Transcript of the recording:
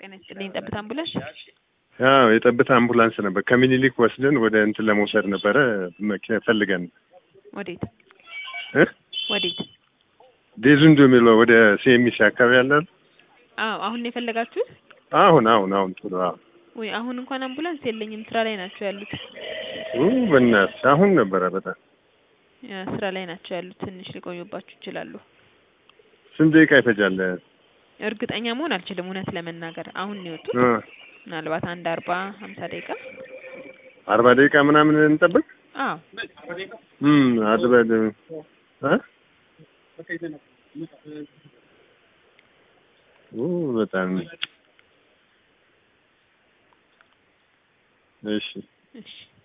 ጤና ይስጥልኝ። ጠብታ አምቡላንስ አዎ የጠብታ አምቡላንስ ነበር። ከምኒልክ ወስደን ወደ እንትን ለመውሰድ ነበረ መኪና ፈልገን ወዴት እ ወዴት? ዴዙንዶ የሚለው ወደ ሲኤምሲ አካባቢ ያላል። አዎ አሁን ነው የፈለጋችሁት? አሁን አሁን አሁን ቶሎ አዎ ወይ አሁን እንኳን አምቡላንስ የለኝም። ስራ ላይ ናቸው ያሉት። ኡ በእናትሽ አሁን ነበረ በጣም ያ ስራ ላይ ናቸው ያሉት። ትንሽ ሊቆዩባችሁ ይችላሉ። ስንት ደቂቃ ይፈጃል? እርግጠኛ መሆን አልችልም እውነት ለመናገር አሁን ነው የወጡት። እ ምናልባት አንድ አርባ ሀምሳ ደቂቃ አርባ ደቂቃ ምናምን እንጠብቅ። አዎ እም አድበድ እ ኡ በጣም እሺ እሺ